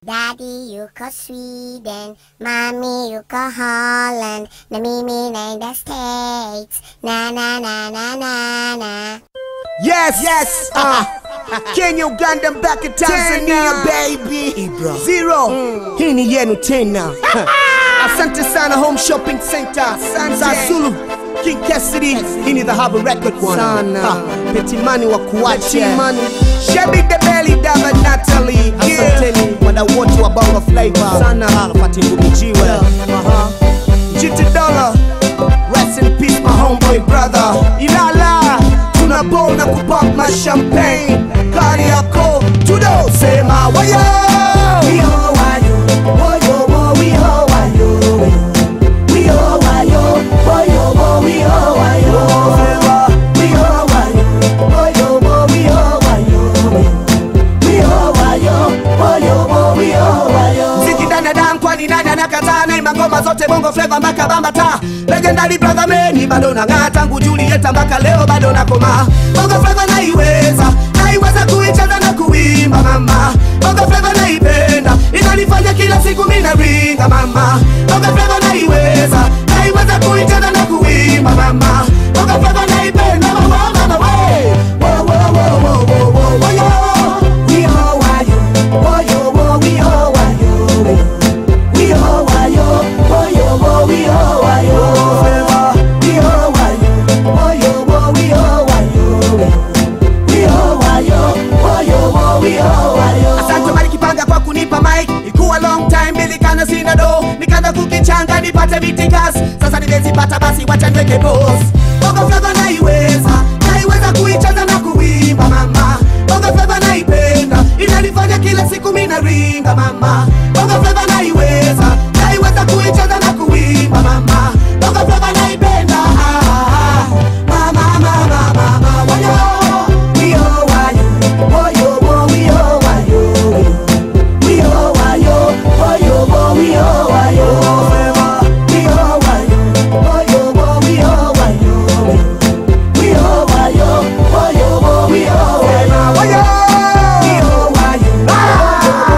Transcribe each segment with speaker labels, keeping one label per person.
Speaker 1: Daddy yuko Sweden, Mommy yuko Holland, na mimi naenda States. Na na na na na na.
Speaker 2: Yes, yes, uh, Kenya, Uganda, mpaka Tanzania, baby. Zero, hii ni yenu tena. Asante sana Home Shopping Center, Sanza Zulu, King Cassidy, hii ni the Harbor Record one.
Speaker 3: Sana.
Speaker 2: Petimani wa kuacha.
Speaker 3: Petimani.
Speaker 2: Shebi the Belly, Dava Natalie.
Speaker 3: Asanteni.
Speaker 2: Wadau wote wa Bongo Flavor.
Speaker 3: Sana.
Speaker 2: Alfati Ngumijiwe.
Speaker 3: Aha.
Speaker 2: GT Dollar, rest in peace my homeboy brother. Ilala, tunapona kupop my champagne. Kari yako, tudo sema wayo. Mziki ndani ya damu kwani nani anakataa na ima ngoma zote bongo flava mpaka bambata legendary brother meni bado nang'aa tangu Julieta mpaka leo bado nakoma bongo flava naiweza naiweza kuicheza na kuimba mama bongo flava naipenda inanifanya kila siku mina ringa mama bongo flava naiweza naiweza kuicheza na kuimba mama bongo flava naipenda mama mama we wo wo wo wo wo wo wo yo we all why you wo yo wo we all why you we all why you wo yo wo we all why you we all why you wo yo wo we all why you we all why you wo yo wo we all why you Asante Mali Kipanga kwa kunipa mic ikuwa long time nilikana sina do nikaanza kukichanga nipate mitikas sasa nimezipata basi wacha niweke boss Bongo Flava naiweza naiweza kuicheza na kuimba mama Bongo Flava naipenda inanifanya kila siku mina ringa mama Bongo Flava naiweza naiweza kuicheza na kuimba mama Bongo Flava naipenda ah, ah, ah. mama mama mama wayo we all wayo wayo wo we all wayo we all wayo wayo wo we all wayo we all wayo wayo wo we all wayo we all wayo wayo wo we all wayo wayo we all wayo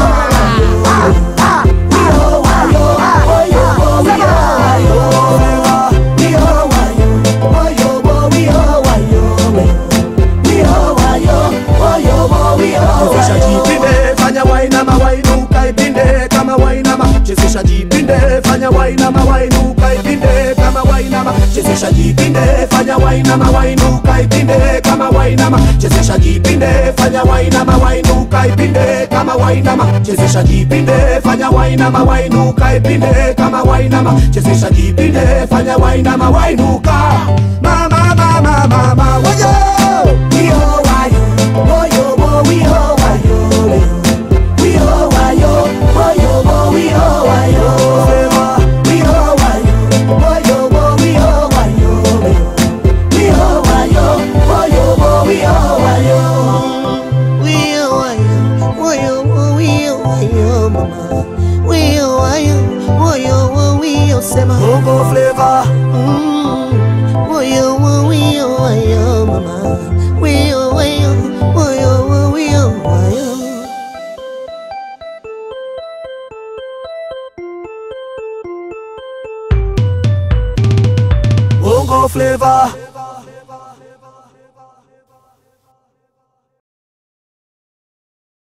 Speaker 2: Chezesha jipinde, fanya wainama wainuka ipinde kama wainama. Chezesha jipinde, fanya wainama wainuka ipinde kama wainama. Chezesha jipinde, fanya wainama wainuka ipinde kama wainama. Chezesha jipinde, fanya wainama wainuka ipinde kama wainama. Chezesha jipinde, fanya wainama wainuka ipinde kama wainama. Chezesha jipinde, fanya wainama wainuka. Mama mama mama wayo. Yo wayo. Wayo wo we ho wayo. We ho wayo. Wayo wo we ho wayo. We ho wayo. Wayo wo we ho wayo. We ho wayo. Wayo wo we ho wayo. Bongo flavor. Bongo flavor.